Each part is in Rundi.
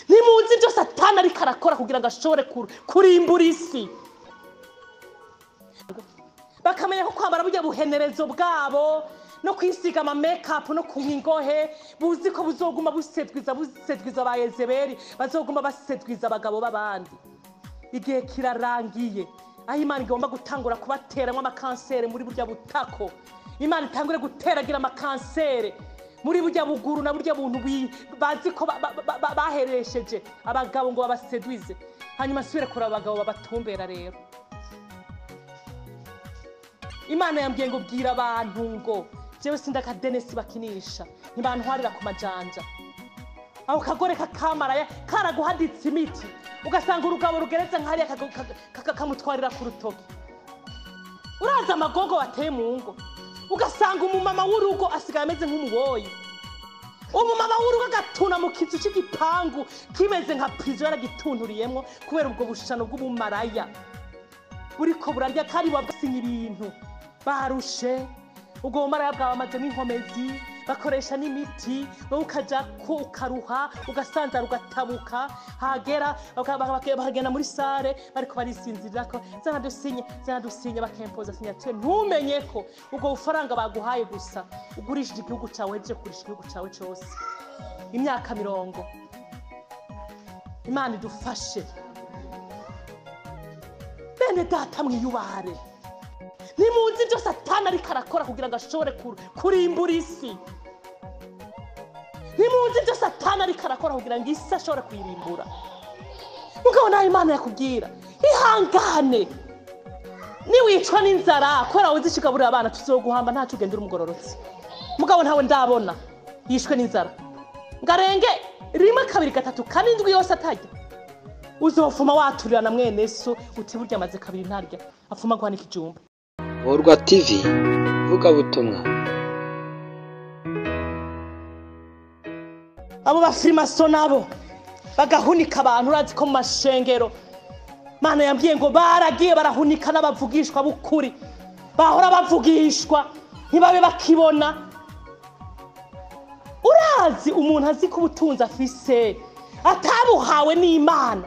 ntimuzi ibyo satani ariko arakora kugira ngo ashobore kur- kurimbura isi bakamenya ko kwambara burya buhenerezo bwabo no kwisiga ama make no kunywa ingohe buzi ko buzoguma busedwiza busedwiza ba yezebeli bazoguma basedwiza abagabo b'abandi igihe kirarangiye aho imana igomba gutangura kubateramo amakansere muri burya butako imana itangure guteragira amakansere muri burya buguru na burya buntu bi- bazi ko ba- ba- ba- ba- baheresheje abagabo ngo babasedwize hanyuma asubire kureba abagabo babatumbera rero imana yambwiye ngo bwira abantu ngo jewe sindi akadenesi bakinisha ntibantwarira ku majanja ako kagore kakamaraya karaguhaditse imiti ugasanga urugabo rugeretse nk'hariya kaga- kaga- kaga- kamutwarira ku rutoki urazi amagogo wateye mu ngo ugasanga umumama w'urugo asigaye ameze nk'umuboyi umumama w'urugo agatuna mu kizu cy'igipangu kimeze nka pirizo yaragitunturiyemo kubera ubwo bushano bw'ubumaraya buriko burarya kandi buba bwasinya ibintu barushe ubwo bumaraya bwawe bamazemo inkomezi bakoresha n'imiti wowe ukaja ko ukaruha ugasanzara ugatabuka hagera baka- baka- baka- bakagenda muri sare bariko barisinzirira ko zana dusinye zana dusinye bakempoza sinyatire ntumenye ko ubwo bufaranga baguhaye gusa ugurishije igihugu cyawe uhejeje kugurisha igihugu cyawe cyose imyaka mirongo imana idufashe bene data mwiyubare ntimuzi ibyo satani ariko arakora kugira ngo ashobore kur- kurimbura isi ntimuzi ibyo satani ariko arakora kugira ngo isi ashobore kuyirimbura mugabo nawe imana yakubwira ihangane niwicwa n'inzara kubera wowe uzi ugaburira abana tuzoguhamba ntacyo ugenda uri umugororotsi mugabo ntawe ndabona yishwe n'inzara ngo arenge rimwe kabiri gatatu kane indwi yose atarya uzofuma waturira na mwene so uti burya amaze kabiri ntarya afuma guhanika ikijumba Borwa TV vugabutumwa abo bafirimaso nabo bagahunika abantu urazi ko mu mashengero mana yambwiye ngo baragiye barahunika n'abavugishwa b'ukuri bahora bavugishwa ntibabe bakibona urazi umuntu azi ko ubutunzi afise atabuhawe n'imana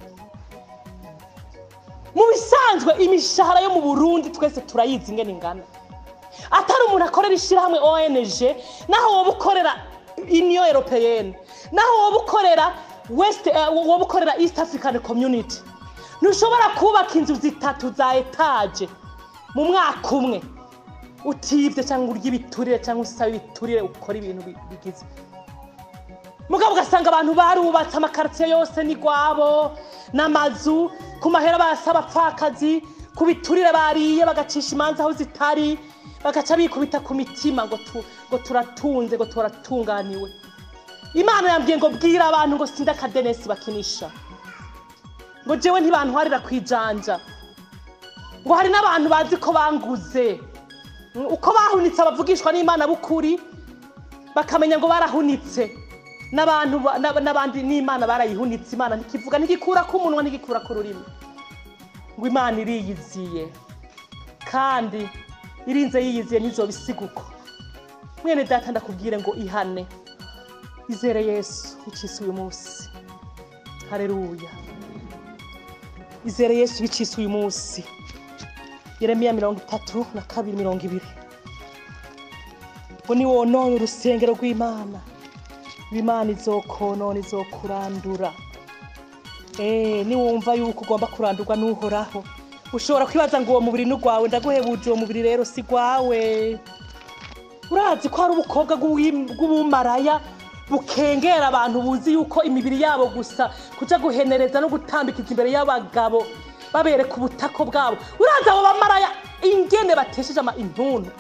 mu bisanzwe imishahara yo mu burundi twese turayizi ingene ingana atari umuntu akorera ishyirahamwe ONG naho woba ukorera union européenne naho woba ukorera west eh, woba ukorera east african community ntushobora kubaka inzu zitatu za etaje mu mwaka umwe utibye cyangwa urya ibiturire cyangwa usaba ibiturire ukora ibintu bi- bigize mugabo ugasanga abantu barubatse amakaritsiye yose ni gwabo n'amazu ku mahera basaba abapfakazi ku biturire bariye bagacisha imanza aho zitari bagaca bikubita ku mitima ngo tu- ngo turatunze ngo turatunganiwe imana yambwiye ngo bwira abantu ngo sinde akadenesi bakinisha ngo jewe ntibantwarira ku ijanja ngo hari n'abantu bazi ko banguze uko bahunitse abavugishwa n'imana b'ukuri bakamenya ngo barahunitse n'abantu ba- n'ab- n'abandi n'imana barayihunitse imana ntikivuga ntigikura ku munwa ntigikura ku rurimi ngo imana iriyiziye kandi irinze yiyiziye ntizobisiga uko mwene data ndakubwire ngo ihane izere yesu bicise uyu munsi hareruya izere yesu bicise uyu munsi yeremiya mirongo itatu na kabiri mirongo ibiri ngo ni wonone urusengero rw'imana imana izokonona izokurandura Eh, niwumva yuko ugomba kurandurwa n'uhoraho ushobora kwibaza ngo uwo mubiri ni ugwawe ndaguhebuje uwo mubiri rero si gwawe urazi ko hari ubukobwa bw'uwi- bw'ubumaraya bukengera abantu buzi yuko imibiri yabo gusa kuja guhenereza no gutambikiza imbere y'abagabo babereka ubutako bwabo urazi abo bamaraya ingene batesheje ama intuntu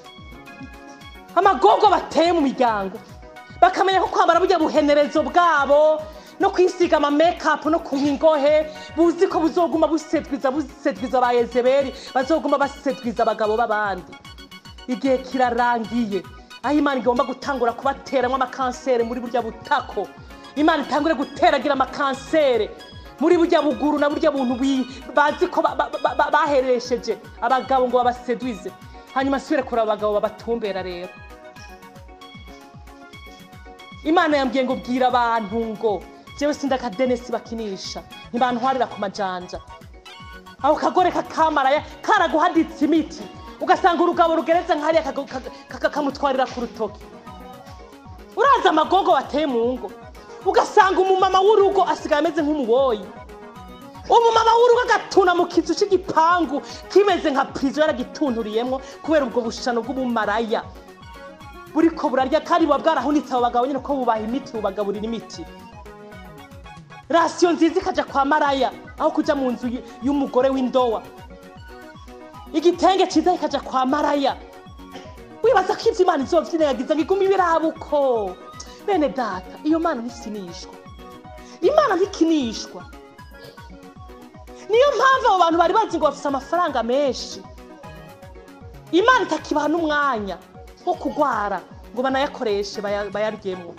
amagogo bateye mu miryango bakamenya ko kwambara burya buhenerezo bwabo no kwisiga ama make no kunywa ingohe buzi ko buzoguma busedwiza busedwiza ba yezebeli bazoguma basedwiza abagabo b'abandi igihe kirarangiye aho imana igomba gutangura kubateramo amakansere muri burya butako imana itangure guteragira amakansere muri burya buguru na burya buntu bi- bazi ko ba- ba- ba- ba- baheresheje abagabo ngo babasedwize hanyuma asubire kureba abagabo babatumbera rero imana yambwiye ngo bwira abantu ngo jewe sindi akadenesi bakinisha ntibantwarira ku majanja ako kagore kakamaraya karaguhaditse imiti ugasanga urugabo rugeretse nk'hariya kagu- kaga- kaga- kamutwarira ku rutoki uraza amagogo wateye mu ngo ugasanga umumama w'urugo asigaye ameze nk'umuboyi umumama w'urugo agatuna mu kizu cy'igipangu kimeze nka pirizo yaragitunturiyemo kubera ubwo bushano bw'ubumaraya buriko burarya kandi buba bwarahunitse abo bagabo nyine ko bubaha imiti bubagaburira imiti rasiyo nziza ikajya kwa maraya aho kujya mu nzu y- y'umugore w'indowa igitenge cyiza kikajya kwa maraya wibaza ko ibyo imana izovyirengagiza ngo igume ibirabuko bene data iyo mana ntisinishwa imana ntikinishwa niyo mpamvu abo bantu bari bazi ngo bafite amafaranga menshi imana itakibaha n'umwanya wo kurwara ngo banayakoreshe baya- bayaryemo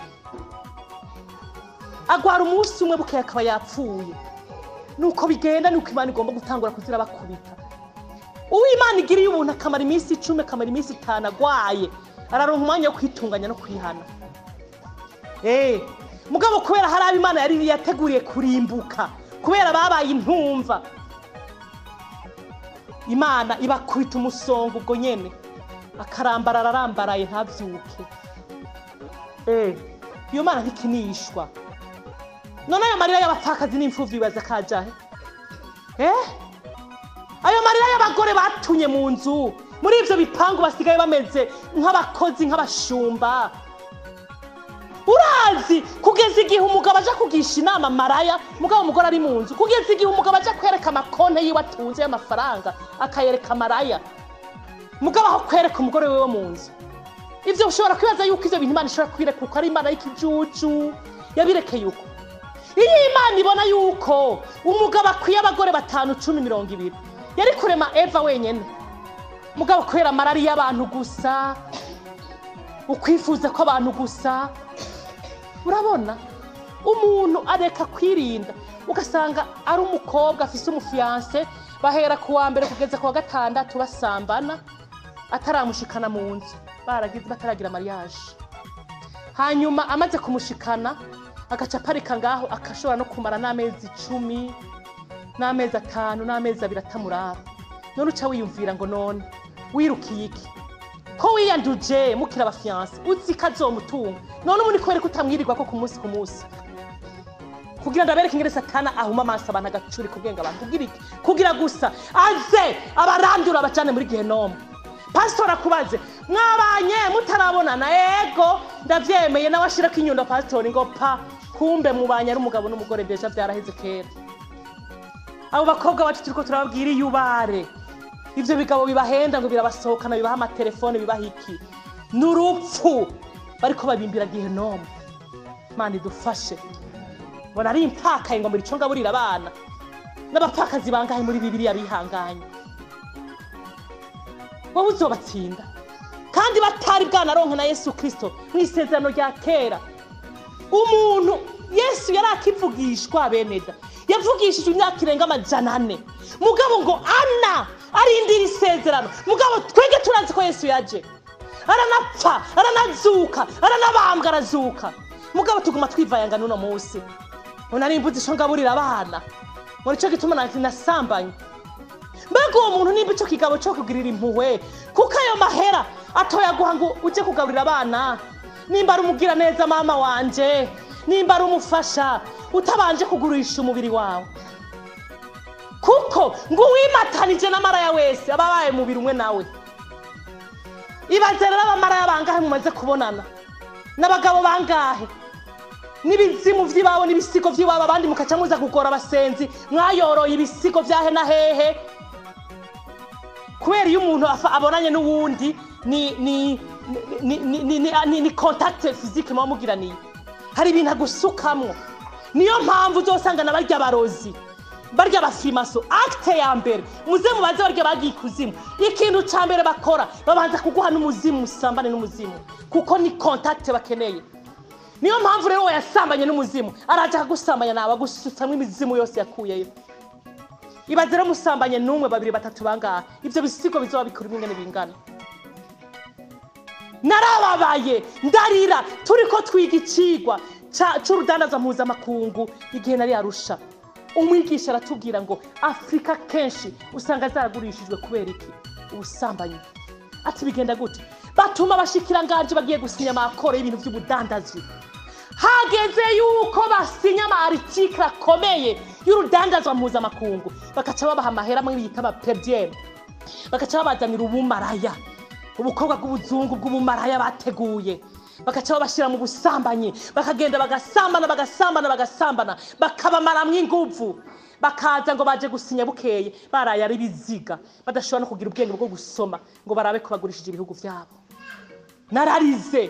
agwara umunsi umwe bukeye akaba yapfuye nuko bigenda nuko imana igomba gutangura kuzira bakubita uwo imana igiriye ubuntu akamara iminsi icumi akamara iminsi itanu agwaye araronka umwanya wo kwitunganya no kwihana Eh, mugabo kubera hari abo imana yari yateguriye kurimbuka kubera babaye intumva imana ibakubita umusongo ubwo nyene akarambarara arambaraye ntabyuke Eh, iyo mana ntikinishwa none ayo marira y'abapfakazi n'imfuvyi bibaza kajahe eh ayo marira y'abagore batunye mu nzu muri ivyo bipangu basigaye bameze nk'abakozi nk'abashumba urazi kugeza igihe umugabo aja kugisha inama maraya mugabo umugore ari mu nzu kugeza igihe umugabo aja kwereka amakonte yiwe atunze y'amafaranga akayereka maraya mugabo aho kwereka umugore wiwe mu nzu ivyo ushobora kwibaza yuko ivyo bintu imana ishobora kwireka uko ari imana y'ikijuju yabirekeye uko iyo imana ibona yuko umugabo akwiye abagore batanu cumi mirongo ibiri yari kurema eva wenyine mugabo kubera amarari y'abantu gusa ukwifuza kw'abantu gusa urabona umuntu areka kwirinda ugasanga ari umukobwa afise umufiyanse bahera ku wa mbere kugeza ku wa gatandatu basambana ataramushikana mu nzu baragize bataragira mariage hanyuma amaze kumushikana agaca aparika ngaho akashobora no kumara n'amezi icumi n'amezi atanu n'amezi abiri atamuraba none uca wiyumvira ngo none wirukiye iki ko wiyanduje mukira abafiyanse uzi ko azomutunga none ubundi kubera ko utamwirirwa ko ku munsi ku munsi kugira ngo abereke ingene satana ahuma amaso abantu agacuri ku bwenge abantu kugira iki kugira gusa aze abarandura abajane muri gehenomu pasitori akubaze mwabanye mutarabonana ego ndavyemeye nawe ashirako inyundo pasitori ngo pa kumbe mubanye ari umugabo n'umugore deja vyaraheze kera abo bakobwa bacu turiko turababwira iyubare ivyo bigabo bibahenda ngo birabasohokana bibaha amatelefone bibaha iki ni urupfu bariko babimbira gehenomu mana idufashe mbona ari impfakaye ngo mbura ico ngaburira abana n'abapfakazi bangahe muri bibiriya bihanganye wowe uzobatsinda kandi batari bwanaronke na yesu kirisito mu isezerano rya kera umuntu yesu yari akivugishwa beneda yavugishije imyaka irenga amajana ane mugabo ngo ana arindira isezerano mugabo twege turazi ko yesu yaje aranapfa aranazuka aranabambwa arazuka mugabo tuguma twivayanga n'uno munsi unari imbuzi ico ngaburira abana ngo nico gituma na- nasambanye mbega uwo muntu nimba ico kigabo co kugirira impuhwe kuko ayo mahera atoyaguha ngo uje kugaburira abana nimba ari umugira neza mama wanje nimba ari umufasha utabanje kugurisha umubiri wawe kuko ngo uwimatanije n'amaraya wese aba abaye mubiri umwe nawe ibaze rero abamaraya bangahe mumaze kubonana n'abagabo bangahe n'ibizimu vy'iwabo n'ibisigo vy'iwabo abandi mukaca muza kugora abasenzi mwayoroye ibisigo vyahe na hehe kubera iyo umuntu afa- abonanye n'uwundi ni ni ni ni ni ni ni ni contact physique muba mugiraniye hari ibintu agusukamwo niyo mpamvu uzosanga na barya barozi barya bafimaso acte ya mbere muze mubaze barya bagiye ikuzimu ikintu ca mbere bakora babanza kuguha n'umuzimu musambane n'umuzimu kuko ni contact bakeneye niyo mpamvu rero yasambanye n'umuzimu araja akagusambanya nawe agusutsamwo imizimu yose yakuyeyo ibaze rero musambanye n'umwe babiri batatu bangahe ibyo bisigo bizoba bikora ingene bingana narababaye ndarira turi ko twiga icigwa ca- c'urudandaza mpuzamakungu igihe nari arusha umwigisha aratubwira ngo afurika kenshi usanga zaragurishijwe kubera iki ubusambanyi ati bigenda gute batuma abashikiranganje bagiye gusinya amakoro y'ibintu by'ubudandazi hageze yuko basinya ama aritikire akomeye y'urudandazwa mpuzamakungu bagaca babaha amahera amwe bita amaperdiyemu bagaca babazanira ubumaraya ubukobwa bw'ubuzungu bw'ubumaraya bateguye bagaca babashyira mu busambanyi bakagenda bagasambana bagasambana bagasambana bakabamaramwo inguvu bakaza ngo baje gusinya bukeye baraye ari biziga badashobora no kugira ubwenge bwo gusoma ngo barabe ko bagurishije ibihugu byabo nararize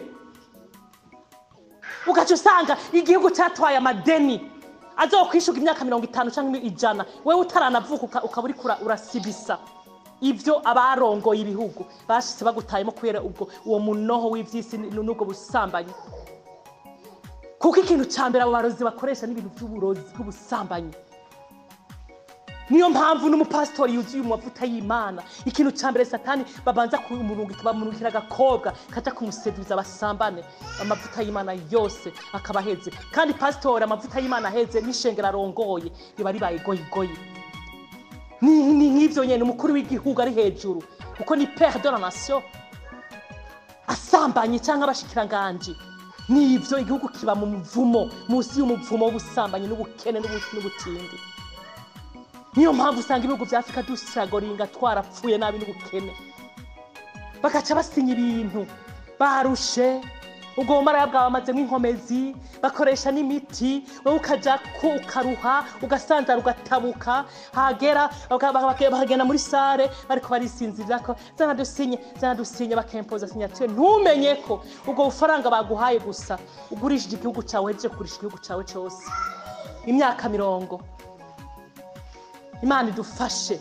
ugaca usanga igihugu cyatwaye amadeni azokwishuka imyaka mirongo itanu cyangwa ijana wewe utaranavuka uka- ukaba uriko ura- urasibisa ibyo abarongoye ibihugu bashitse bagutayemo kubera ubwo uwo munoho w'ivyisi n- n'ubwo busambanyi kuko ikintu ca mbere abo barozi bakoresha n'ibintu by'uburozi bw'ubusambanyi niyo mpamvu n'umupasitori yuzuye mu mavuta y'imana ikintu cya mbere satani babanza kumurungika bamurungikira agakobwa kaja kumuseduza basambane amavuta y'imana yose akaba aheze kandi pasitori amavuta y'imana aheze n'ishengero arongoye riba ribaye goyigoyi ni ni nk'ivyo nyene umukuru w'igihugu ari hejuru kuko ni pere de la nation asambanye cyangwa abashikiranganji nivyo igihugu kiba mu muvumo munsi y'umuvumo w'ubusambanyi n'ubukene n'ubu- n'ubutindi niyo mpamvu usanga ibihugu vya afurika dusiragoringa twarapfuye nabi n'ubukene bagaca basinya ibintu barushe ubwo bumaraya bwawe bamazemo inkomezi bakoresha n'imiti wowe ukaja ko ukaruha ugasanzara ugatabuka hagera baka- baka- baka- bakagenda muri sare bariko barisinzirira ko zana dusinye zana dusinye bakempoza signature ntumenye ko ubwo bufaranga baguhaye gusa ugurishije igihugu cawe uhejeje kugurisha igihugu cawe cose imyaka mirongo imana idufashe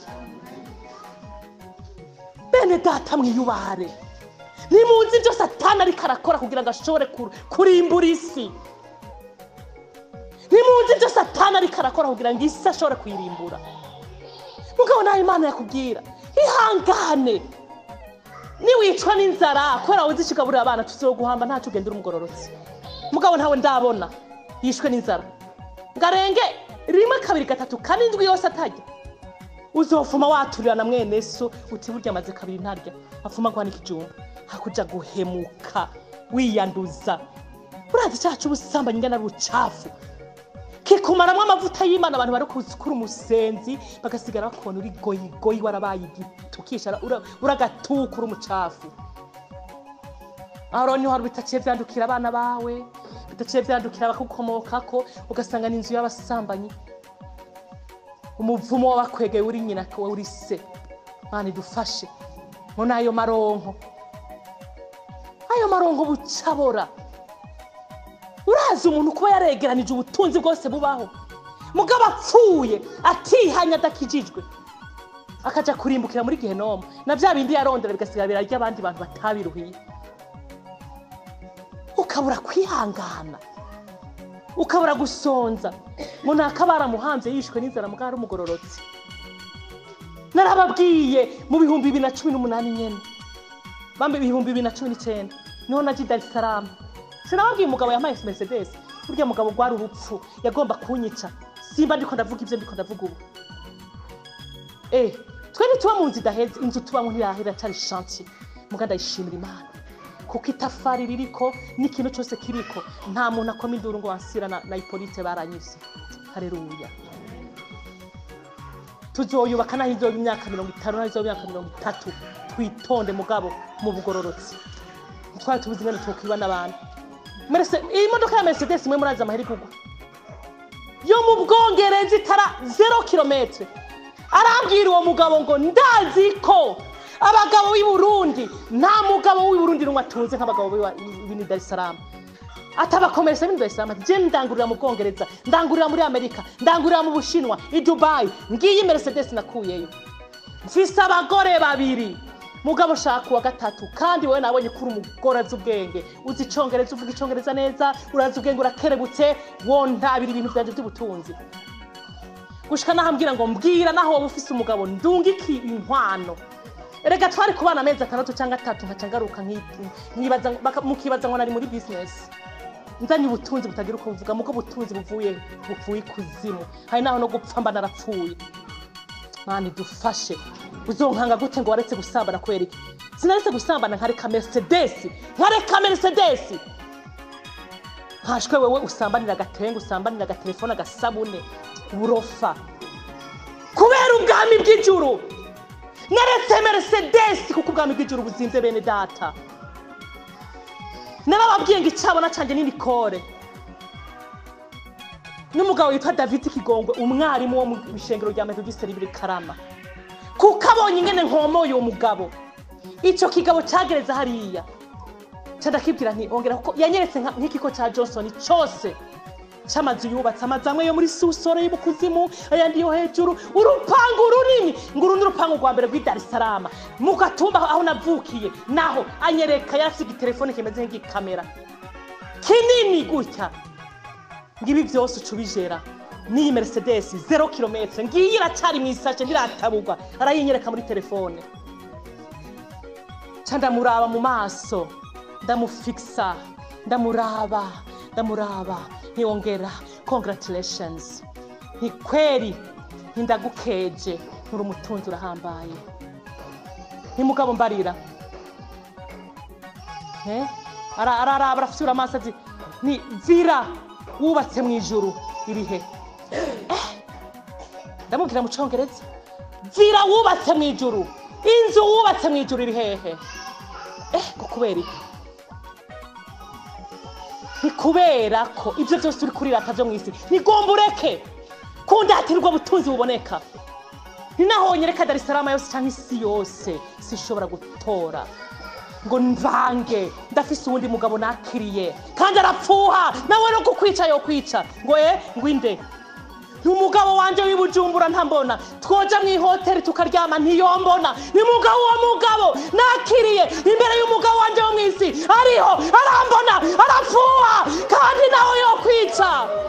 bene data mwiyubare nimuzi ibyo satani ariko arakora kugira ngo ashobore kur- kurimbura isi nimuzi ibyo satani ariko arakora kugira ngo isi ashobore kuyirimbura mugabo nawe imana yakubwira ihangane niwicwa n'inzara kubera wuzi ikigaburira abana tuzoguhamba ntacyo ugenda uri umugororotsi mugabo ntawe ndabona yishwe n'inzara ngo arenge rimwe kabiri gatatu kane indwi yose atarya uzofuma waturira na mwene so uti burya amaze kabiri ntarya afuma guhanika ikijumba hakuja guhemuka wiyanduza urazi cyaha cy'ubusambanyi ingana n'ubucafu kikumaramwo amavuta y'imana abantu bari kuzikura umusenzi bagasigara bakubona uri goyigoyi warabaye igiti ukishara ura- uragatuka uri umucafu aho rero niho hari bitaciye vyandukira abana bawe bitaciye vyandukira abakukomokako ugasanga ni inzu y'abasambanyi umuvumo w'abakwegeye uri nyina wowe uri se mana idufashe muri ayo maronko ayo maronko bucabora urazi umuntu kuba yaregeranije ubutunzi bwose bubaho mugabo apfuye atihanye adakijijwe akaja kurimbukira muri gehenomu na bya bindi yarondera bigasigara birarya abandi bantu batabiruhiye ukabura kwihangana ukabura gusonza ngo naka baramuhanze yishwe n'inzara mugabo ari umugororotsi narababwiye mu bihumbi bibiri na cumi n'umunani nyene bambe ibihumbi bibiri na cumi n'icyenda niho naje i dar es salaam sinababwiye umugabo yampaye mercedes burya mugabo rwari urupfu yagomba kunyica simba ndiko ndavuga ibyo ndiko ndavuga ubu eh twe ntituba mu nzu idaheze inzu tubamo ntiyahera cyari chantier muga ndayishimira imana kuko itafari ririko n'ikintu cyose kiriko nta muntu akoma induru ngo wansira na, na ipolite baranyise hareruya tuzoyubaka naho izoba imyaka mirongo itanu naho izoba imyaka mirongo itatu twitonde mugabo mu bugororotsi twari tubuze ingene twokwiba n'abantu Merce- iyi modoka ya mercedes imwe murazi amahera igugwa yo mu bwongereza itara zero kilometre arambwira uwo mugabo ngo ndazi ko abagabo b'i burundi nta mugabo w'i burundi n'umwe atunze nk'abagabo b'i dar es salaam atabakomeresa b'i dar es salaam ati je ndangurira mu bwongereza ndangurira muri amerika ndangurira mu bushinwa i dubayi ngiyi mercedes nakuyeyo mfise abagore babiri mugabo shaka uwa gatatu kandi wowe nabonye ko uri umugore azi ubwenge uzi icongereza uvuga icongereza neza urazi ubwenge urakerebutse wontabira ibintu byanje by'ubutunzi gushika naho ambwira ngo mbwira naho wowe ufise umugabo ndungiki inkwano erega twari kubana amezi atandatu cyangwa atatu nkaca ngaruka nki- nkibaza baka- mukibaza ngo nari muri bizinesi nzanye ubutunzi butagira uko buvuga muko ubutunzi buvuye buvuye ikuzimu hari naho no gupfa mba narapfuye mani dufashe uzonkanga gute ngo waretse gusambana kubera iki sinaretse gusambana nkareka mercedes nkareka mercedes nkashwe wewe usambanira agatenge usambanira agatelefone agasabune uburofa kubera ubwami bw'ijuru naretse mercedes kuko ubwami bw'ijuru buzinze bene data narababwiye ngo icyabona cyanjye ni nikore n'umugabo witwa david kigongwe umwarimu wo mu ishengero rya metodiste ribiri karama kuko abonye ingene nkomoye uwo mugabo icyo kigabo cyagereza hariya ndakibwira nti ongera kuko yanyeretse nka- nk'ikigo cya johnson cyose cy'amazu yubatse amazu amwe yo muri susoro yo mu kuzimu ayandi yo hejuru urupangu runini ngo uru ni urupangu rwa mbere rw'i dar es salaam mu gatumba aho navukiye naho anyereka yarasiga itelefone kimeze nk'igikamera kinini gutya ngibi byose uca ubijera n'iyi mercedes zero kilometre ngiyi iracyari mu isashe ntiratabugwa arayinyereka muri telefone ca ndamuraba mu maso ndamufikisa ndamuraba ndamuraba ntiyongera congratulations ni kweri ntindagukeje nturi umutunzi urahambaye ntimugabo mbarira Eh? Ara- araraba arafisura amaso ati ni vira wubatse mu ijuru iri he Eh, ndamubwira mu congereza vira wubatse mu ijuru inzu wubatse mu ijuru iri hehe eh ngo kubera iki ni kubera ko ibyo byose uri kurirata byo mu isi nigomba ureke kundatirwa butunzi buboneka ni naho nyereka dar es salaam yose cyangwa isi yose sinshobora gutora ngo mvange ndafise uwundi mugabo nakiriye kandi arapfuha nawe no kukwica yo kwica ngo e ngo inde ni umugabo wanje w'ibujumbura ntambona twoja mu ihoteli tukaryama ntiyombona ni mugabo wa mugabo nakiriye imbere y'umugabo wanje wo mu isi ariho arambona arapfuha kandi nawe yo kwica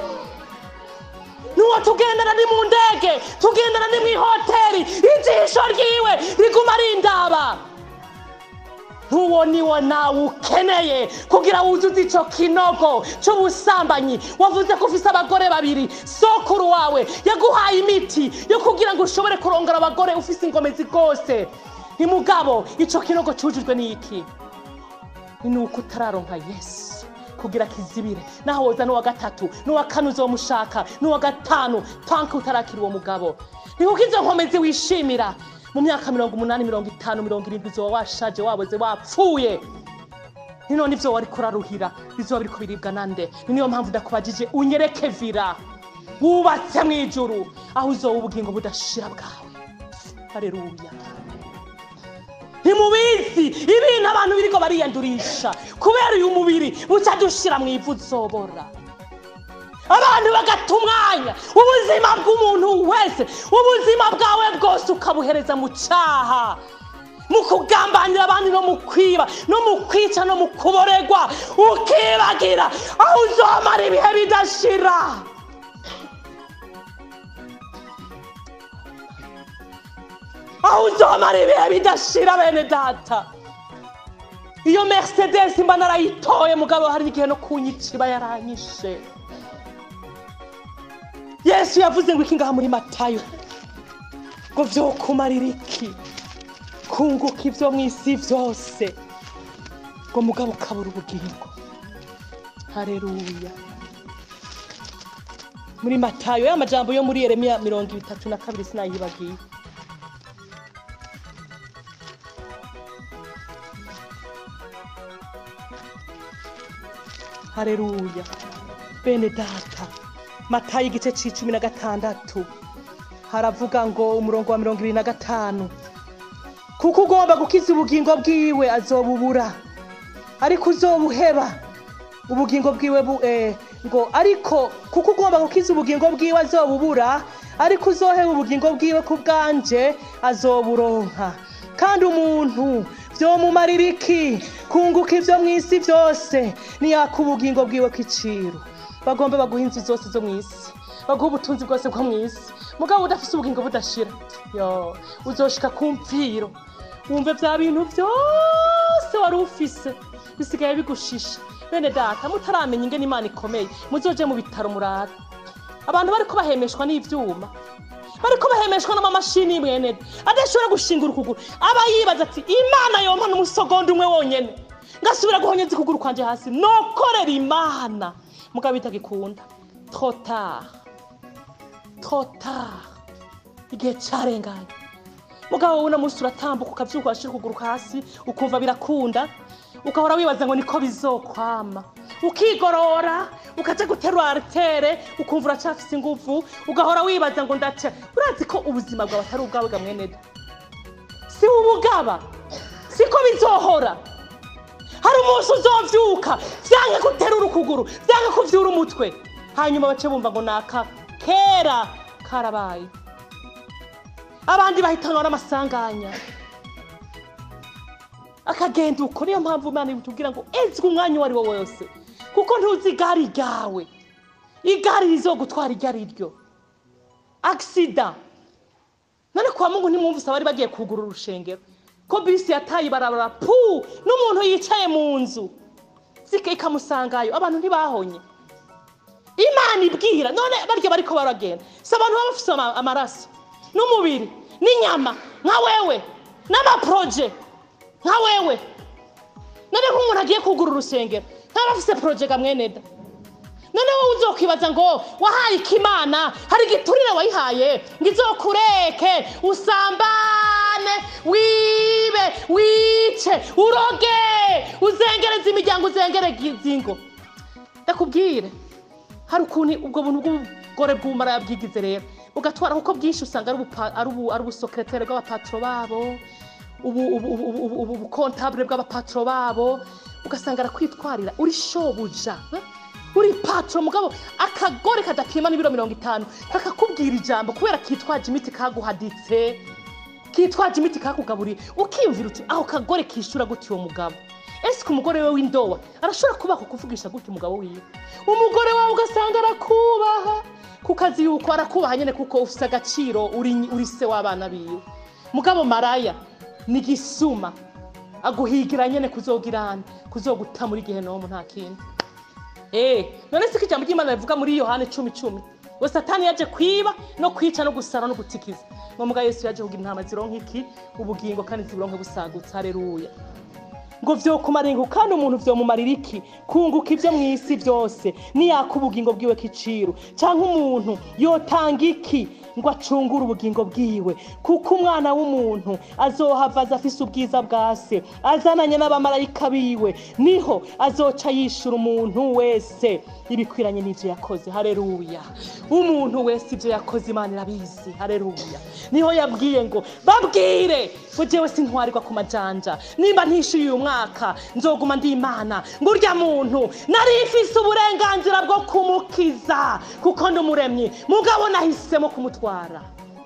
nuwo tugendana ni mu ndege tugendana ni mu ihoteli ijisho ryiwe riguma rindaba ntuwo niwo nawe ukeneye kugira wuzuze icyo kinogo cy'ubusambanyi wavuze ko ufise abagore babiri sokuru wawe yaguhaye imiti yo kugira ngo ushobore kurongora abagore ufise ingomezi rwose ni mugabo icyo kinogo cyujujwe n'iki ni uko utararonka yesu kugira kizibire naho woza n'uwa gatatu n'uwa kane uzomushaka n'uwa gatanu panke utarakira uwo mugabo ni kuko izo nkomezi wishimira mu myaka mirongo umunani mirongo itanu mirongo irindwi uzoba washaje waboze wapfuye ni none ibyo wari kuraruhira bizoba biriko biribwa nande ni niyo mpamvu ndakubajije unyereke vira wubatse mu ijuru aho uzoba ubugingo budashira bwawe hareruya ntimubizi ibintu abantu biriko bariyandurisha kubera uyu mubiri buca dushira mu ivu uzobora abantu bagata umwanya ubuzima bw'umuntu wese ubuzima bwawe bwose ukabuhereza mu cyaha mu kugambanira abandi no mu kwiba no mu kwica no mu kuboregwa ukibagira aho uzomara ibihe bidashira aho uzomara ibihe bidashira bene data iyo mercedes mba narayitoye mugabo hari igihe no kunyica iba yaranyishe yesu yavuze ngo iki ngaha muri matayo ngo vyokumarira iki kunguka ivyo mu isi vyose ngo mugabo ukabura ubugingo hareruya muri matayo ya majambo yo muri yeremiya mirongo itatu na kabiri sinayibagiye hareruya bene data matayo igice c'icumi na gatandatu haravuga ngo umurongo wa mirongo ibiri na gatanu kuko ugomba gukiza ubugingo bwiwe azobubura ariko uzobuheba ubugingo bwiwe bu, eh, ngo ariko kuko ugomba gukiza ubugingo bwiwe azobubura ariko uzoheba ubugingo bwiwe ku bwanje azoburonka kandi umuntu vyomumarira iki kunguka ivyo mu isi vyose niyaka ubugingo bwiwe kw'iciro bagombe baguha inzu zose zo mu isi baguha ubutunzi bwose bwo mu isi mugabo udafise ubugingo budashira yo uzoshika ku mpfiro wumve vya bintu vyose wari ufise bisigaye bigushisha bene data mutaramenya ingene imana ikomeye muzoje mu bitaro murara abantu bariko bahemeshwa n'ivyuma bariko bahemeshwa n'amamashini mwene adashobora gushinga ukuguru aba yibaza ati imana yompa n'umusogonda umwe wonyene ngasubira guhonyeza ukuguru kwanje hasi nokorera imana mugabo bitagikunda trotard trotard igihe carenganye mugabo wowe uno munsi uratambuka ukavyuka urashira ukuguru hasi ukumva birakunda ugahora wibaza ngo niko bizokwama ukigorora ukaja guterura aritere ukumva uracafise inguvu ugahora wibaza ngo ndaca urazi ko ubuzima bwawe atari ubwawe ga mweneda si ubugaba siko bizohora hari umunsi uzovyuka vyanke guterura ukuguru vyanke kuvyura umutwe hanyuma bace bumva ngo naka kera karabaye abandi bahitanwa n'amasanganya akagenda uko niyo mpamvu imana itubwira ngo ezwe umwanya uwo ari wo wose kuko ntuzi igare ryawe igare rizogutwara iryo ari ryo agisida none kwa mungu ntimwumvise abari bagiye kugura urushengero ko bisi yataye ibarabara pu n'umuntu yicaye mu nzu zike ikamusangayo abantu ntibahonye imana ibwira none barya bariko baragenda si abantu baba bafise ama- amaraso n'umubiri n'inyama nka wewe n'amaporoje nka wewe none nk'umuntu agiye kugura urusengero ntaba afise poroje ga mweneda none wowe uzokwibaza ngo wahaye ikimana hari igiturire wayihaye ngo izokureke usambane wibe wice uroge uzengereze imiryango uzengereze ingo ndakubwire hari ukuntu ubwo buntu bw'ubugore bw'umara yabwigize rero ugatwara kuko bwinshi usanga ari ubupa- ari ubu- ari ubusokeretere bw'abapatro babo ubu- ubu- ubu- ubu- ubu- ubu- ubukontabule bw'abapatro babo ugasanga arakwitwarira uri shobuja eh? uri patro mugabo akagore kadapima n'ibiro mirongo itanu kakakubwira ijambo kubera kitwaje imiti kaguhaditse kitwaje imiti kakugaburiye ukiyumvira uti aho kagore kishura gute uwo mugabo ese umugore we w'indowa arashobora kubaha kukuvugisha gute umugabo wiwe umugore wawe ugasanga arakubaha ku kazi yuko arakubaha nyine kuko ufite agaciro uri uri se w'abana biwe mugabo maraya ni gisuma aguhigira nyine kuzogirana kuzoguta muri gihe nomu nta kindi Eh, none siko ijambo ry'Imana rivuga muri Yohane cumi cumi ngo satani yaje kwiba no kwica no gusara no gutikiza ngo muga Yesu yaje kugira intama zironka iki ubugingo kandi ziburonke busagutse haleluya ngo vyokumara ingu kandi umuntu vyomumarira iki kunguka ivyo mw'isi vyose niyaka ubugingo bwiwe kiciru canke umuntu yotanga iki ngo acungure ubugingo bwiwe kuko umwana w'umuntu azohava aza afise ubwiza bwa se azananye n'abamarayika biwe niho azoca yishura umuntu wese ibikwiranye n'ivyo yakoze haleluya umuntu wese ivyo yakoze imana irabizi haleluya niho yabwiye ngo babwire ngo jewe sintwarirwa ku majanja nimba ntishyuye uyu mwaka nzoguma ndi imana ngo urya muntu nari mfise uburenganzira bwo kumukiza kuko ndi umuremyi mugabo nahisemo kumutwara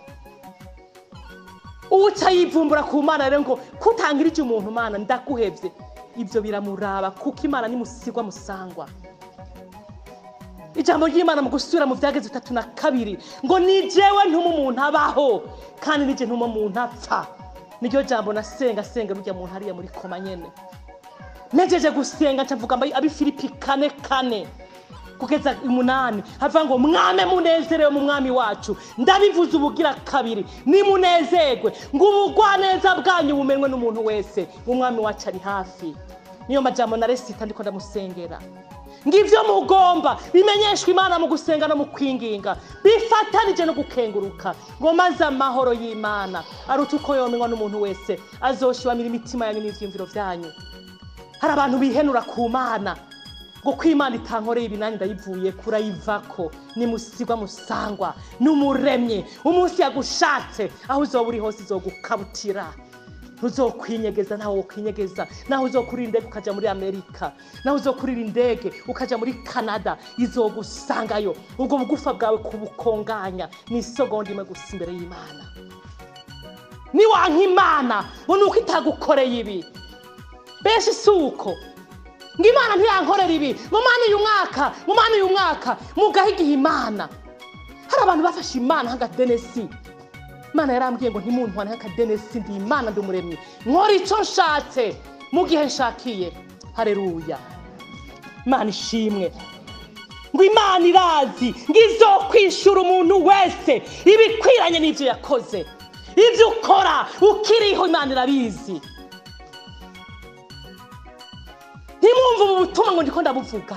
uwuca yivumbura ku mana rero ngo kutangirije umuntu mana ndaguhevye ibyo biramuraba kuko imana nimusigwa musangwa ijambo ry'imana mu gusubira mu byageze bitatu na kabiri ngo ni jewe ntuma umuntu abaho kandi nije ntuma umuntu apfa niryo jambo nasenga senga rujya muntu hariya muri koma nyene nejeje gusenga ncavuga mba abifilipi kane kane kugeza umunani havuga ngo mwame munezerewe mu mwami wacu ndabivuze ubugira kabiri nimunezerwe ngo ubugwaneza bwanyu bumenwe n'umuntu wese umwami wacu ari hafi niyo majambo na resita ndiko ndamusengera ngivyo mugomba bimenyeshwa imana mu gusenga no mu kwinginga bifatanije no gukenguruka ngo maze amahoro y'imana aruta uko yomenywa n'umuntu wese azoshiwamira imitima yanyu n'ivyiyumviro vyanyu hari abantu bihenura ku mana ngo ko imana itankoreye ibi nanjye ndayivuye kurayivako nimusigwa musangwa n'umuremye umunsi yagushatse aho uzoba uri hose izogukabutira ntuzokwinyegeza nawe wokwinyegeza naho uzokurira indege ukaja muri amerika naho uzokurira indege ukaja muri canada izogusangayo ubwo bugufa bwawe kubukonganya ni isogonda imwe gusa imbere y'imana niwanka imana ngo ni uko itagukoreye ibi benshi si uko ngo imana ntiyankorera ibi mu mana uyu mwaka mu mana uyu mwaka mugahe igihe imana hari abantu bafashe imana nk'agadenesi imana yarambwiye ngo ntimuntwane nk'akadenesi ndi imana ndi umuremyi nkora icyo nshatse mu gihe nshakiye hareruya imana ishimwe ngo imana irazi ngo izokwishura umuntu wese ibikwiranye n'ibyo yakoze ibyo ukora ukiriho imana irabizi ntimwumve ubu butumwa ngo ndiko ndabuvuga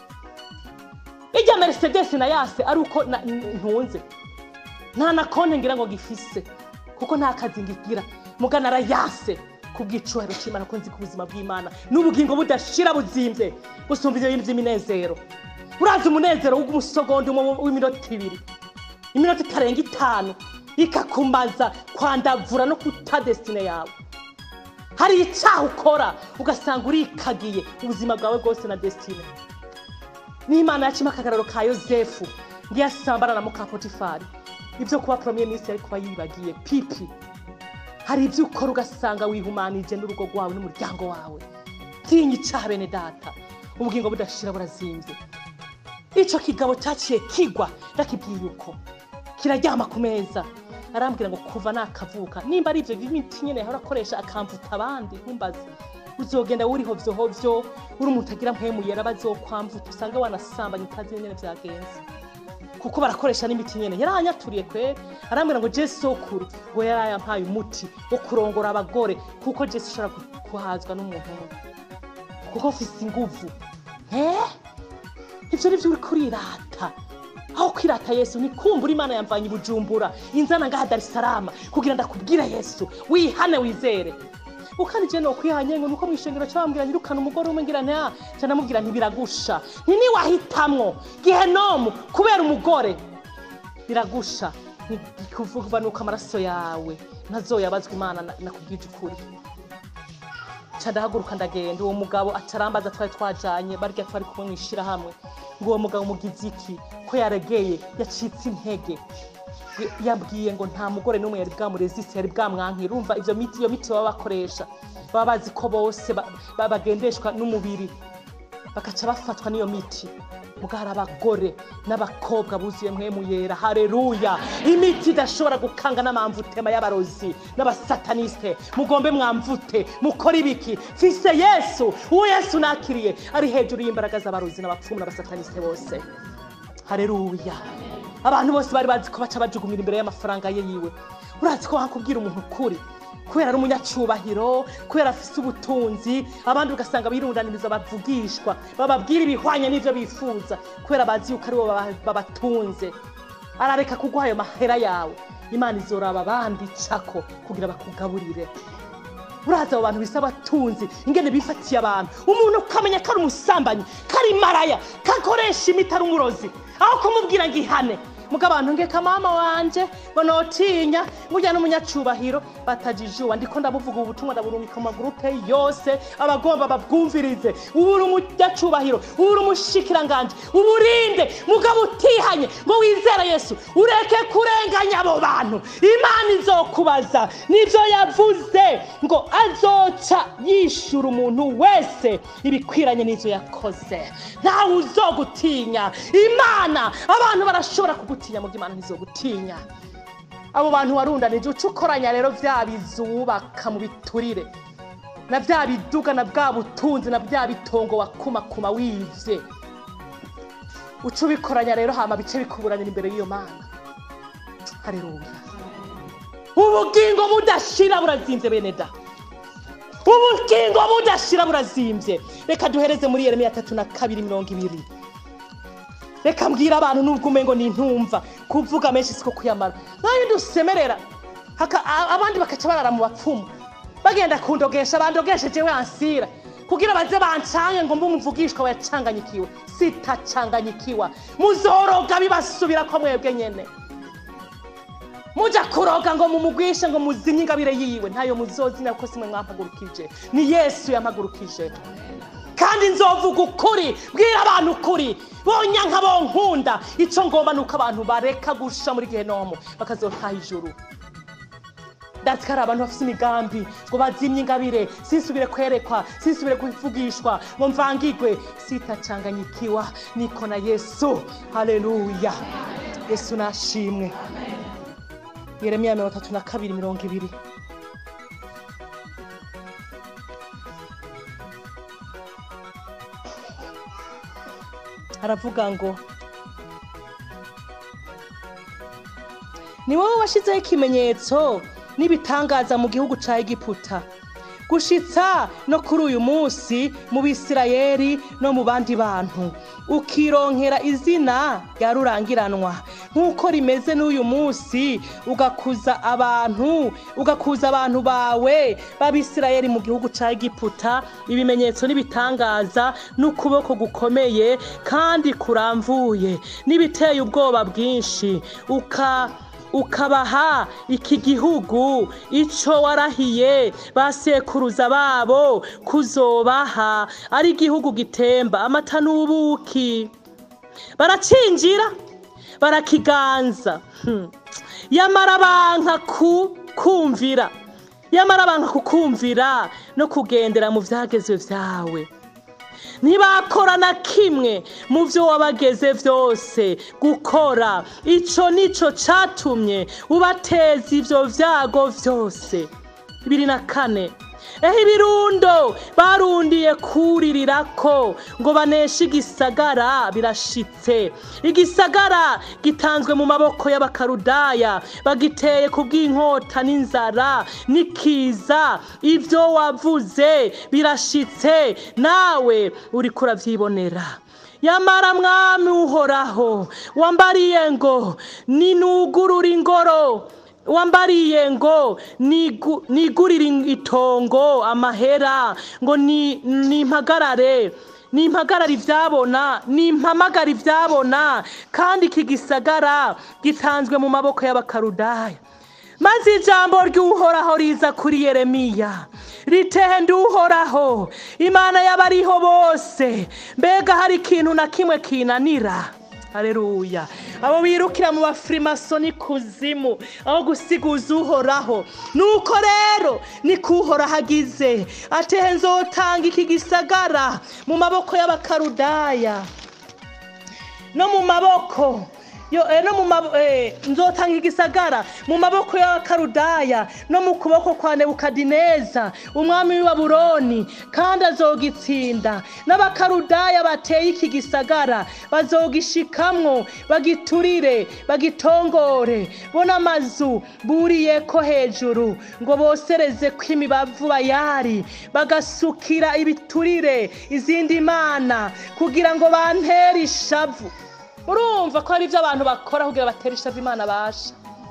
ijya mercedes na yase ari uko na- n- ntunze nta na konti ngira ngo gifise kuko nta kazi ngigira mugana arayase kubw'icyubahiro cy'imana ko nzi ko ubuzima bw'imana n'ubugingo budashira buzimbye gusumba ibyo bintu by'iminezero urazi umunezero w'umusogondo umwe w'iminota ibiri iminota itarenga itanu ikakumaza kwandavura no kuta desitine yawe hari icyaha ukora ugasanga urikagiye ubuzima bwawe bwose na desitine n'imana yacimo akagararo ka yosefu ngiyo asambana na mukapotifari ibyo kuba poromiye minsi yari kuba yibagiye pipi hari ibyo ukora ugasanga wihumanije n'urugo rwawe n'umuryango wawe tinya icyaha bene data ubugingo budashira burazimbye icyo kigabo cyaciye kigwa ndakibwiye uko kiraryama ku meza arambwira ngo kuva nakavuka nimba ari ibyo bimiti nyine yahora akoresha akamvuta abandi ntumbaze uzogenda wuriho vyohovyo uri umuntu agira mpemu yera bazokwamvuta usange wanasambanye utazi nyene vyagenze kuko barakoresha n'imiti nyene yaranyaturiye kweri arambwira ngo je sokuru ngo yarayampaye umuti wo kurongora abagore kuko je sishobora gu- kuhazwa n'umuntu umwe kuko mfise inguvu eh ivyo nivyo uriko urirata aho kwirata yesu ni kumbura imana yamvanye i bujumbura inzana ngaha darisarama kugira ndakubwire yesu wihane wizere ukandi je nokwihanye ngo nuko mwishengero cabambwira nyirukana umugore umwe ngira nta ca namubwira ntibiragusha nti niwahitamwo gihenomu kubera umugore biragusha kuvuga nuko amaraso yawe ntazoyabazwa imana na- nakubwije ukuri ca ndahaguruka ndagenda uwo mugabo atarambaza twari twajanye barya twari kumwe mw'ishirahamwe ngo uwo mugabo mugize iki ko yaregeye yacitse intege Y- yabwiye ngo nta mugore n'umwe yari bwamuresiste yari bwamwankira urumva ivyo miti iyo miti baba bakoresha baba bazi ko bose ba- ba- bagendeshwa n'umubiri bagaca bafatwa n'iyo miti muga hari abagore n'abakobwa buzuye mwemu yera hareruya imiti idashobora gukanga n'amamvutema y'abarozi n'abasataniste mugombe mwamvute mukore ibiki fise yesu uwo yesu nakiriye ari hejuru y'imbaraga z'abarozi n'abapfumu n'abasataniste bose hareruya abantu bose bari bazi ko baca bajugumira imbere y'amafaranga ye yiwe urazi ko hakubwira umuntu ukuri kubera ari umunyacubahiro kubera afise ubutunzi abandi ugasanga birundaniriza bavugishwa bababwira ibihwanye n'ivyo bifuza kubera bazi yuko aribo baba- babatunze arareka kuguha ayo mahera yawe imana izoraba abandi cako kugira bakugaburire uraza abo bantu bisa abatunzi ingene bifatiye abantu umuntu ukamenya ko ari umusambanyi ko ari maraya kakoresha imiti ari umurozi aho kumubwira ngo ihane muga abantu ngeka mama wanje ngo notinya ngurya n'umunyacubahiro batajijuba ndiko ndabuvuga ubu butumwa ndaburungika mu magurupe yose abagomba babwumvirize ubu uri umunyacubahiro ubu uri umushikiranganje uburinde mugabo utihanye ngo wizere yesu ureke kurenganya abo bantu imana izokubaza nibyo yavuze ngo azoca yishura umuntu wese ibikwiranye n'ibyo yakoze ntawe uzogutinya imana abantu barashobora kugutinya mu imana ntizogutinya abo bantu warundanije uca ukoranya rero bya bizu wubaka mu biturire na bya biduga na bwa butunzi na bya bitongo wakumakuma wivye uca ubikoranya rero hama bice bikuburanira imbere y'iyo mana hareruya ubugingo budashira burazinze bene da ubugingo budashira burazimbye reka duhereze muri yeremiya tatu na kabiri mirongo ibiri reka mbwira abantu nubwo umengo ni intumva kuvuga menshi siko kuyamara nayo dusemerera haka- a- abandi bakaca barara mu bapfumu bagenda kundogesha bandogeshe jewe ansira kugira baze bancange ngo mbe umuvugishwa wayacanganyikiwe sitacanganyikiwa muzoroga bibasubira ko mwebwe nyene muja kuroga ngo mumugwishe ngo muzinye ingabire yiwe ntayo muzozina kuko simwe mwampagurukije ni yesu yampagurukije kandi nzovuga ukuri bwira abantu ukuri bonyanka bonkunda icyo ngomba ni uko abantu bareka gusha muri gehenomu bakazotaha ijuru ndazi ko hari abantu bafite imigambi ngo bazimye ingabire sinsubire kwerekwa sinsubire kuvugishwa ngo mvangigwe sitacanganyikiwa niko na yesu haleluya yesu nashimwe yeremiya mirongo itatu na kabiri mirongo ibiri haravuga ngo ni wowe washyizeho ikimenyetso n'ibitangaza mu gihugu cya egiputa gushitsa no kuri uyu munsi mu bisirayeri no mu bandi bantu ukironkera izina rya rurangiranwa nk'uko rimeze n'uyu munsi ugakuza abantu ugakuza abantu bawe b'abisirayeri mu gihugu cya egiputa ibimenyetso n'ibitangaza n'ukuboko gukomeye kandi kuramvuye n'ibiteye ubwoba bwinshi uka ukabaha iki gihugu icyo warahiye basekuruza babo kuzobaha ari igihugu gitemba amata n'ubuki baracinjira barakiganza Hmm. yamara banka ku kumvira yamara banka kukumvira no kugendera mu byagezwe byawe ntibakora na kimwe mu byo wabageze byose gukora icyo nicyo cyatumye ubateza ibyo byago byose bibiri na kane eho ibirundo barundiye kuririra ko ngo baneshe igisagara birashitse igisagara gitanzwe mu maboko y'abakarudaya bagiteye ku bw'inkota n'inzara n'ikiza ibyo wavuze birashitse nawe uri kurabyibonera yamara mwami uhoraho wambariye ngo ninugurure ingoro wambariye ngo nigu- nigurire itongo amahera ngo ni- nimpagarare nimpagarare ibyabona nimpamagare ibyabona kandi iki gisagara gitanzwe mu maboko y'abakarudaya maze ijambo ry'uhoraho riza kuri yeremiya ritende uhoraho imana y'abariho bose mbega hari ikintu na kimwe kinanira hareruya abo birukira mu bafirimasoni kuzimu aho gusiguza uhoraho nuko rero ni kuhoraho agize atehe nzotanga iki gisagara mu maboko y'abakarudaya no mu maboko yo eh, no mu mabo- eh, nzotanga igisagara mu maboko y'abakarudaya no mu kuboko kwa nebukadineza umwami w'i babuloni kandi azogitsinda n'abakarudaya bateye iki gisagara bazogishikamwo bagiturire bagitongore bo n'amazu buriyeko hejuru ngo bosereze ko imibavu bayari bagasukira ibiturire izindi mana kugira ngo bantere ishavu urumva ko hari ibyo abantu bakora kugira batere ishavu imana basha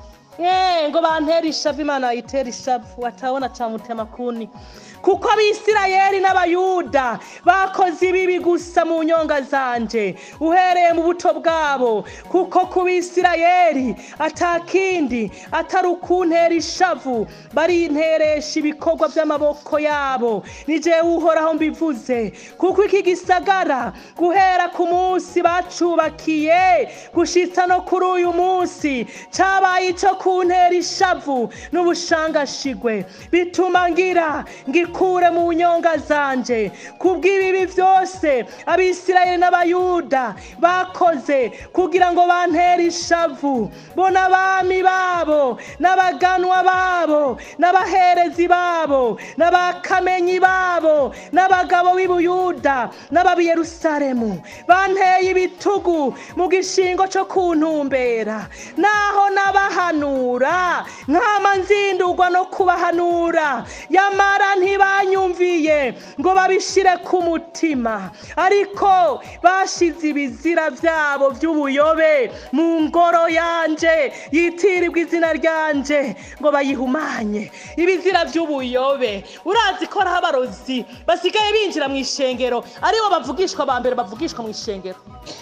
Eh, ngo bantere ishavu imana bayitere ishavu watabona camutema kuni kuko abisirayeli n'abayuda bakoze ibibi gusa mu nyonga zanje uhereye mu buto bwabo kuko ku bisirayeli atakindi atari ukuntera ishavu barinteresha ibikorwa by'amaboko yabo ni jewe uhoraho mbivuze kuko iki gisagara guhera ku munsi bacubakiye gushitsa no kuri uyu munsi cabaye ico kuntera ishavu n'ubushangashigwe bituma ngira ngikure mu nyonga zanje kubw'ibibi byose abisirayeli n'abayuda bakoze kugira ngo bantere ishavu bona abami babo n'abaganwa babo n'abaherezi babo n'abakamenyi babo n'abagabo b'i buyuda n'ab'i yerusalemu banteye ibitugu mu gishingo cyo kuntumbera naho nabahanura nkama nzindurwa no kubahanura yamara ntibanyumviye ngo babishire ku mutima ariko bashize ibizira byabo by'ubuyobe mu ngoro yanje yitirirwa izina ryanje ngo bayihumanye ibizira by'ubuyobe urazi ko hariho abarozi basigaye binjira mu ishengero aribo bavugishwa ba mbere bavugishwa mu ishengero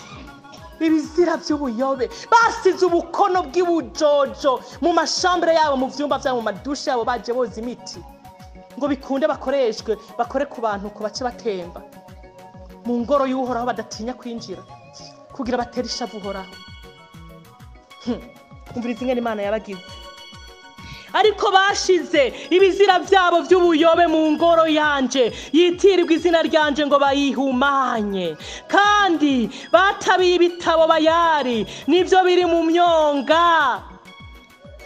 ibizira by'ubuyobe basize ubukono bw'ibujojo mu mashambure yabo mu byumba byabo mu madushe yabo baje boza imiti ngo bikunde bakoreshwe bakore ku bantu ku bace batemba mu ngoro y'uhoraho badatinya kwinjira kugira batere ishavu uhoraho Hmm, umviriza ingene imana yabagize ariko bashize ibizira byabo by'ubuyobe mu ngoro yanje yitirirwa izina ryanje ngo bayihumanye kandi batabiye ibitabo bayari nibyo biri mu myonga Hmm.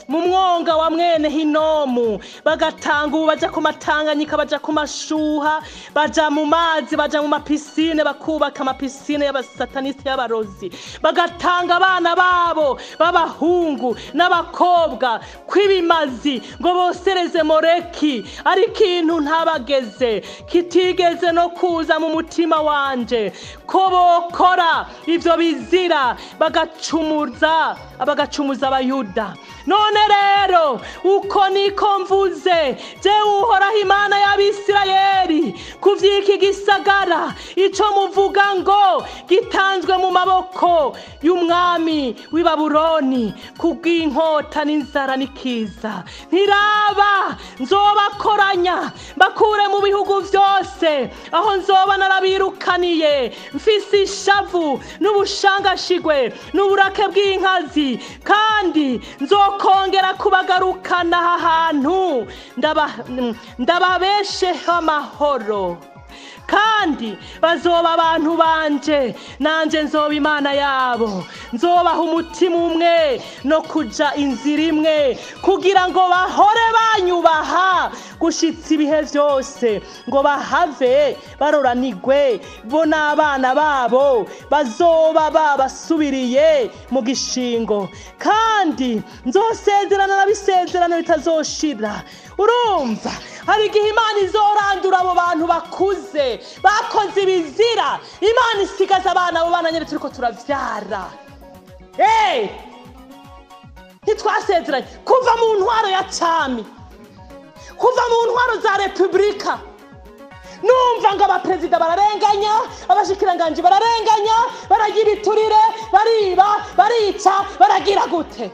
mu mwonga wa mwene hinomu bagatanga ubu baja ku matanganyika baja ku mashuha baja mu mazi baja mu mapisine bakubaka amapisine y'abasataniste y'abarozi bagatanga abana babo b'abahungu n'abakobwa kw'ibimazi ngo bosereze moreki ari ikintu ntabageze kitigeze no kuza mu mutima wanje ko bokora ivyo bizira bagacumuza bagacumuza abayuda none rero uko niko mvuze jewe uhoraho imana y'abisirayeli ku vy'iki gisagara ico muvuga ngo gitanzwe mu maboko y'umwami w'i babuloni kubw'inkota n'inzara n'ikiza ntiraba nzobakoranya mbakure mu bihugu vyose aho nzoba narabirukaniye mfise ishavu n'ubushangashigwe n'uburake bw'inkazi kandi nzokongera kubagarukana aha hantu ndaba- ndababesheho amahoro kandi bazoba abantu banje nanje nzoba imana yabo nzobaha umutima umwe no kuja inzira imwe kugira ngo bahore banyubaha gushitsa ibihe byose ngo bahave baroranigwe bo n'abana babo bazoba babasubiriye mu gishingo kandi nzosezerana n'abisezerano bitazoshira urumva hari igihe imana izorandura abo bantu bakuze bakoze ibizira imana isigaza abana abo bana nyine turiko turavyara hey! ntitwasezeranye kuva mu ntwaro ya cami kuva mu ntwaro za repubulika numva ngo abaperezida bararenganya abashikiranganji bararenganya baragira iturire bariba barica baragira gute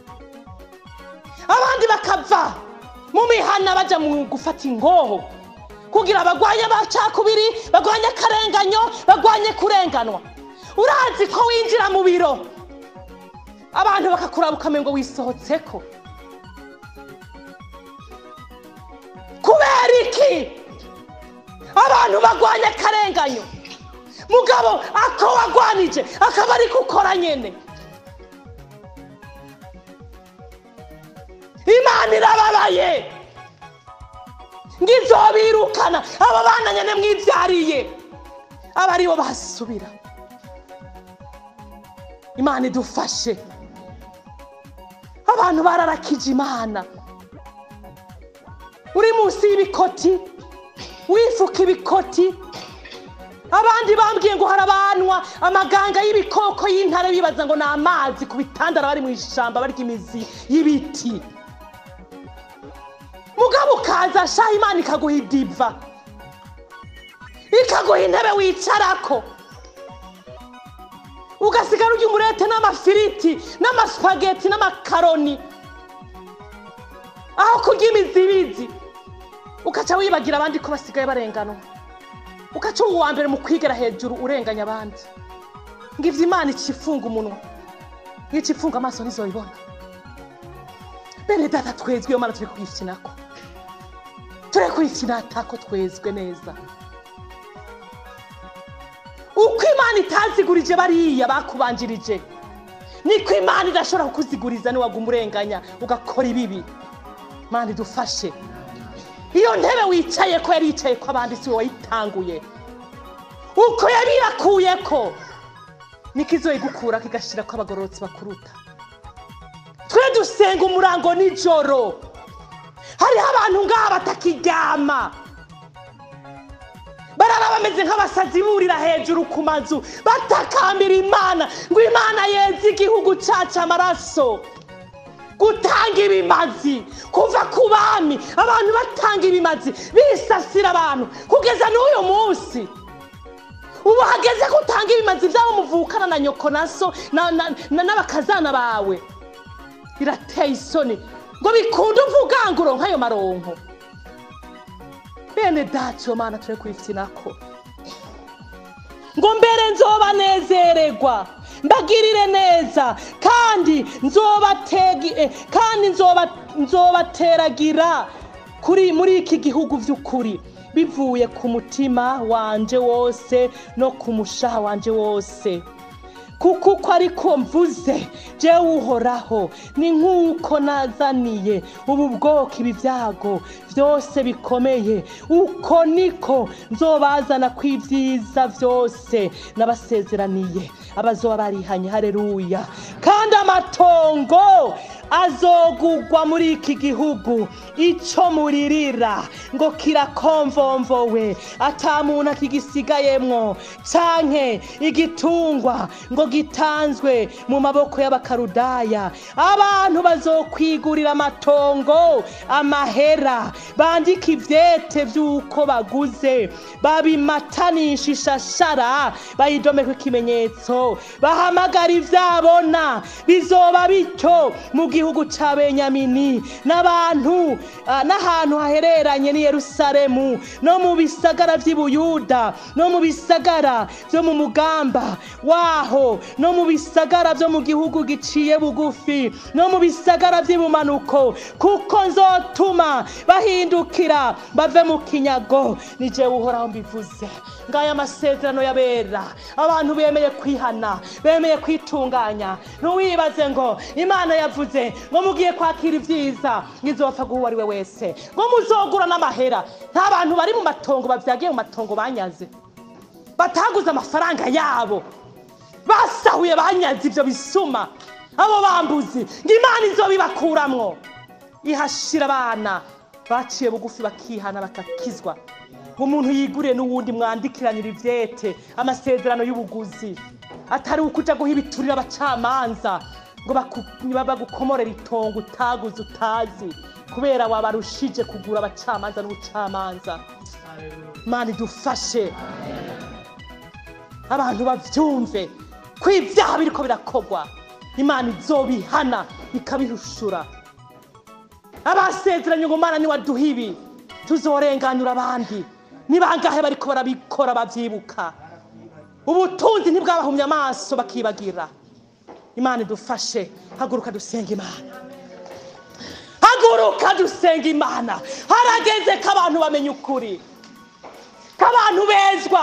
abandi bakava mu mihana baja mu gufata ingoho kugira bagwanye amacakubiri bagwanye akarenganyo bagwanye kurenganwa urazi ko winjira mu biro abantu bakakuraba ukamenya ngo wisohotseko kubera iki abantu bagwanye akarenganyo mugabo ako wagwanije akaba ari gukora nyene imana irababaye ngizobirukana aba bana nyene mwivyariye aba aribo basubira imana idufashe abantu bararakije imana uri munsi y'ibikoti wifuka ibikoti abandi bambwiye ngo harabanwa amaganga y'ibikoko y'intare bibaza ngo ni amazi ku bitandara bari mu ishamba barya imizi y'ibiti mugabo ukaza shaha imana ikaguha idiva ikaguha intebe wicarako ugasigara urya umurete n'amafiriti n'amasupageti n'amakaroni aho kurya imizibizi ukaca wibagira abandi ko basigaye barenganwa ugaca uba uwa mbere mu kwigera hejuru urenganya abandi ngo ivyo imana icifunga umunwa nk'ico ifunga amaso ntizoyibona bene data twezwe iyo mana turi kuyikinako turi kuyikinatako twezwe neza uko imana itazigurije bariya bakubanjirije niko imana idashobora kukuziguriza niwaguma urenganya ugakora ibibi mana idufashe iyo ntebe wicaye ko yari yicaye ko abandi si wowe wayitanguye uko yabirakuye ko niko izoyigukura kigashira ko abagororotsi bakuruta twe dusenga umurango nijoro hariho abantu ngaha batakiryama barara bameze nk'abasazi burira hejuru ku mazu batakambira imana ngo imana yeze igihugu cacu amaraso gutanga ibimazi kuva ku bami abantu batanga ibimazi bisasira abantu kugeza n'uyu munsi ubu hageze ko utanga ibimazi by'abo muvukana na nyoko na so na- na- na- n'abakazana bawe birateye isoni ngo bikunde uvuga ngo uronke ayo maronko bene data iyo mana turi kuyifinako ngo mbere nzobanezererwa mbagirire neza kandi nzobategi eh, kandi nzoba- nzobateragira kuri muri iki gihugu by'ukuri bivuye ku mutima wanje wose no ku mushaha wanje wose kuko uko ariko mvuze jewe uhoraho ni nk'uko nazaniye ubu bwoko ibi byago byose bikomeye uko niko nzobazana ku ibyiza byose n'abasezeraniye abazoba barihanye hareruya kandi amatongo azogugwa muri iki gihugu icyo muririra ngo kirakomvomvowe ata muntu akigisigayemwo canke igitungwa ngo gitanzwe mu maboko y'abakarudaya abantu bazokwigurira amatongo amahera bandika ivyete vy'uko baguze babimatanisha ishashara bayidomeko ikimenyetso bahamagara ivyabona bizoba bityo mu gihugu ca benyamini n'abantu ah, n'ahantu hahereranye n'i yerusalemu no mu bisagara vy'i buyuda no mu bisagara vyo mu mugamba waho no mu bisagara vyo mu gihugu giciye bugufi no mu bisagara vy'ibumanuko kuko nzotuma bahindukira bave mu kinyago ni jewe uhoraho mbivuze ngaya amasezerano y'abera abantu bemeye kwihana bemeye kwitunganya ntuwibaze ngo imana yavuze ngo mugiye kwakira ibyiza ngizopfa guha uwo ari we wese ngo muzogura n'amahera nta bantu bari mu matongo babyagiye mu matongo banyaze bataguze amafaranga yabo basahuye banyaze ibyo bisuma abo bambuzi ngo imana izobibakuramwo ihashira abana baciye bugufi bakihana bakakizwa ngo umuntu yiguriye n'uwundi mwandikiranira ivyete amasezerano y'ubuguzi atari ukuja guha ibiturire abacamanza ngo baku- bagukomorere itongo utaguze utazi kubera wabarushije kugura abacamanza n'ubucamanza imana idufashe abantu bavyumve ko ibyaha biriko birakogwa imana izobihana ikabihushura abasezeranye ngo mana niwaduha ibi tuzorenganura abandi ni bangahe bariko barabikora bavyibuka ubutunzi ntibwabahumye amaso bakibagira imana idufashe haguruka dusenga imana haguruka dusenga imana harageze ko abantu bamenya ukuri ko abantu bezwa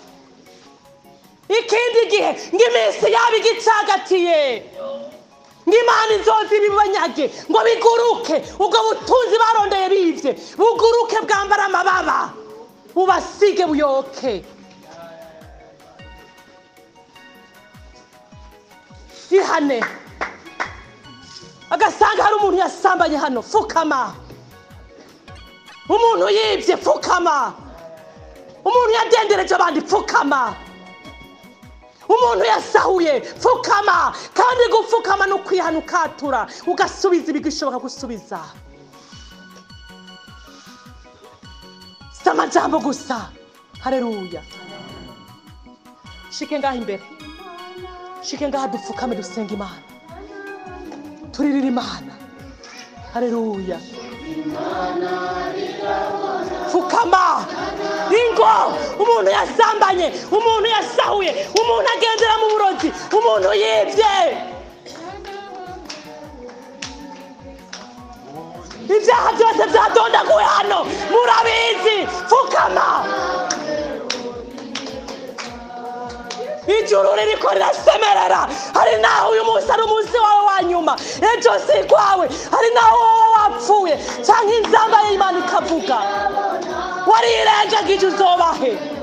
ikindi gihe ngo iminsi yabo igicagatiye ngo imana inzozi bibanyage ngo biguruke ubwo butunzi barondeye bivye buguruke bwambara amababa bubasige buyoke ihane agasanga hari umuntu yasambanye hano fukama umuntu yibye fukama umuntu yadendereje abandi pfukama umuntu yasahuye pfukama kandi gupfukama ni ukwihana ukatura ugasubiza ibigishoboka gusubiza si amajambo gusa hareruya shike ngaha imbere shike ngaha dupfukame dusenga imana turirira imana hareruya pfukama ingo umuntu yasambanye umuntu yasahuye umuntu agendera mu burozi umuntu yibye ibyaha byose byadondaguwe hano murabizi pfukama ijuru ririko rirasemerera hari naho uyu munsi ari umunsi wawe wa nyuma ejo si kwawe hari naho wowe wapfuye cyangwa inzamba y'imana ikavuga warirengagije uzobahe